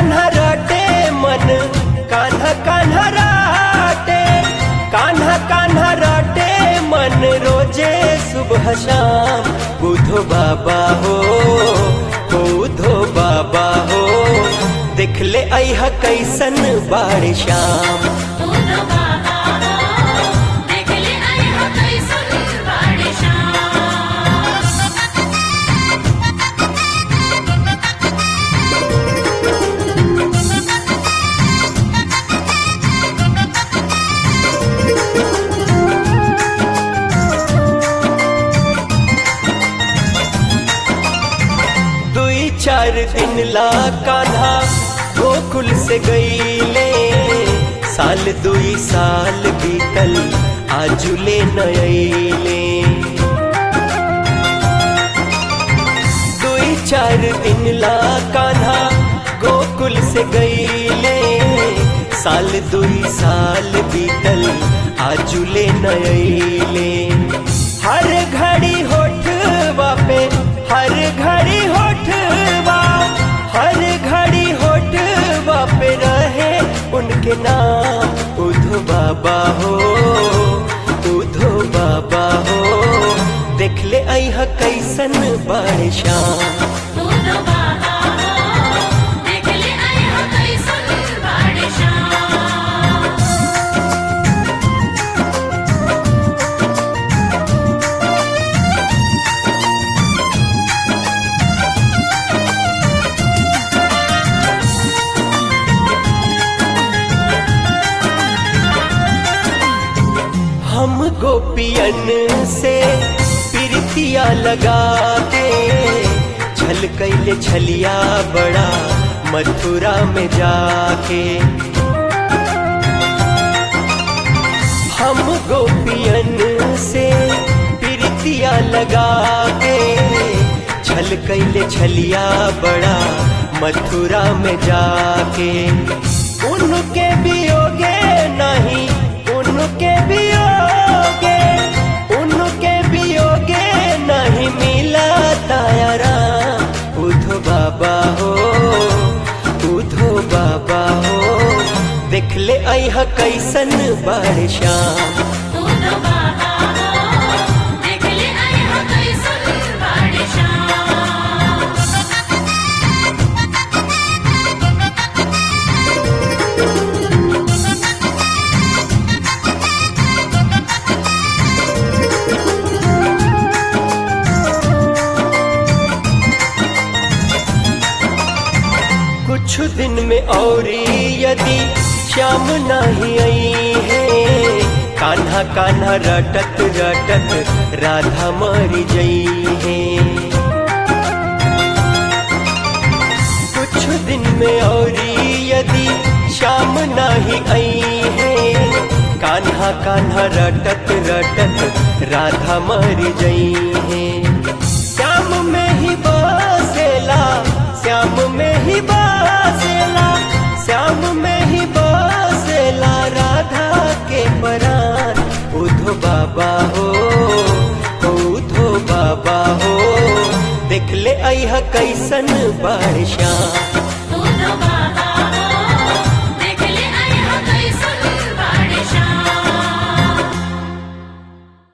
कान्हा रटे मन कान्हा कान्हा राटे कान्हा कान्हा रटे मन रोजे सुबह शाम बुधो बाबा हो बुधो बाबा हो देख ले अह कैसन बाड़ श्याम उनो बाबा हो देख ले आई हो कैसन बाड़े श्याम दुई चार दिन ला कान्हा गोकुल से गईले साल दुई साल बीतल आजुले नयले दुई चार दिन ला कान्हा गोकुल से गईले साल दुई साल बीतल आजुले नयले हर घड़ी होठवा पे हर घड़ी होठवा हर घड़ी होठवा पे रहे उनके नाम उधो बाबा हो उधो बाबा हो देख ले अह कैसन बड़ श्याम उनो बाबा हो देख ले आई हो कैसन बाड़े श्याम हम गोपियन से प्रीतिया लगा के छल कैले छलिया बड़ा मथुरा में जाके हम गोपियन से प्रीतिया लगा के छल कैले छलिया बड़ा मथुरा में जाके उनके वियोगे नहीं उनके वियोगे उनके वियोगे नहीं मिला तायारा उधो बाबा हो उधो बाबा हो देख ले अह कैसन बड़ श्याम उनो बाबा हो देख ले आई हो कैसन बाड़े श्याम कुछ दिन में और यदि श्याम नहीं आई है कान्हा कान्हा रटत रटत राधा मर जई है कुछ दिन में और यदि श्याम नहीं आई है कान्हा कान्हा रटत रटत राधा मर जई है श्याम में ही बसेला श्याम में ही बसेला श्याम में ही बसेला राधा के परान उधो बाबा हो उधो बाबा हो देख ले अह कैसन बड़ श्याम